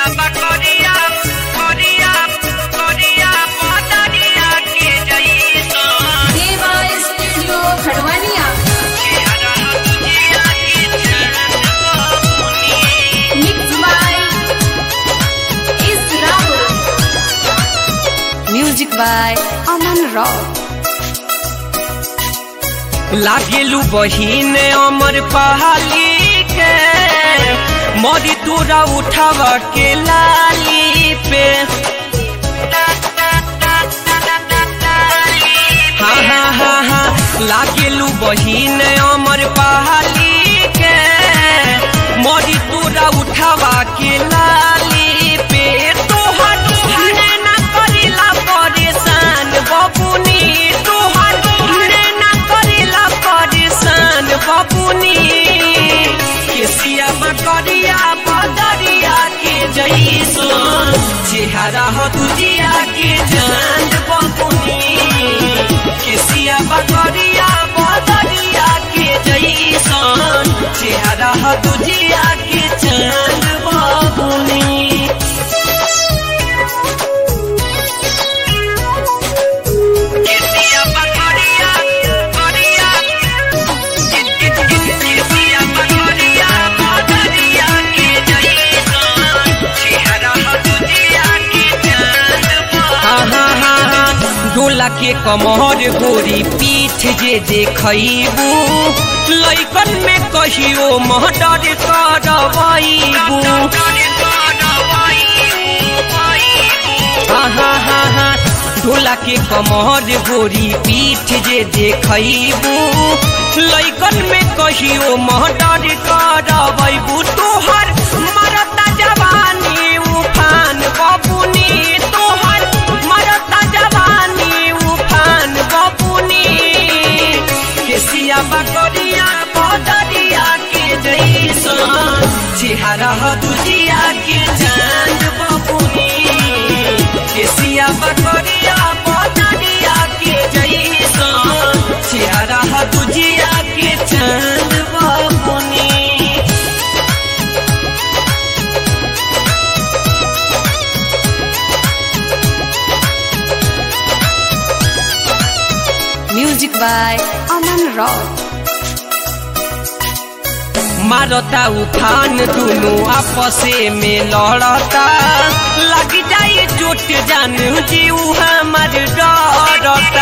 बकरिया करिया करिया पतरिया के जैसन देवा स्टूडियो खड़वानिया चेहरा तुझिया के चंदनी मिक्स बाय इस Rahul music by Aman rock लागेलू बहिन अमर पहाली के मोदी तोरा उठाव के लाली पे हाँ हाँ हाँ हाँ लागेलू बहिन अमर पहाली के मोदी तोरा उठावा के लाली पे तोहर हने ना करेला परेशान बबुनी तोहर हने ना करेला परेशान बबुनी केसिया बकरिया बदरिया के जैसन चेहरा हो तुझिया के चांद बबुनी केसिया बकरिया बदरिया के जैसन चेहरा हो तुझिया के चांद बबुनी केसिया बकरिया बकरिया केसिया बकरिया बदरिया के जैसन चेहरा हो तुझिया के चांद बबुनी डोला के कमर गोरी पीठ जे देखबू लैकन में कहियो महडर करबू हाँ हाँ हाँ हाँ डोला के कमर गोरी पीठ जे देखबू लैकन में कहियो महडर करबू तोहर मरता जवानी उफान बबुनी तोहर मरता जवानी उफान बबुनी केसिया बकरिया बदरिया के जैसन चेहरा ह दुजिया के चांद बबुनी केसिया बकरिया बदरिया के जैसन चेहरा ह दुजिया के चांद बबुनी म्यूजिक बाय अमन रॉक मारता उफान दुनु आपसे में लड़ता लग जाए चोट जान जीव हमर डरता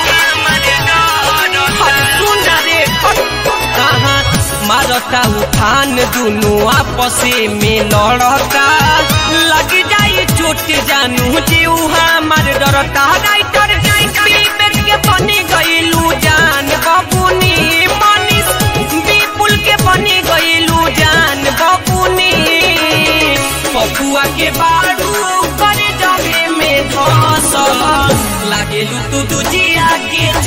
हर सुन रे कहाँ मारता उफान दुनु आपसे में लड़ता लग जाए चोट जानू जीव हमर डरता राइटर विवेक के बनी गईलू जान बबुनी मनीष विपुल के बनी गईलू जान बबुनी पपुआ के बारू करे जगे में धस लागेलू तू दुजिया के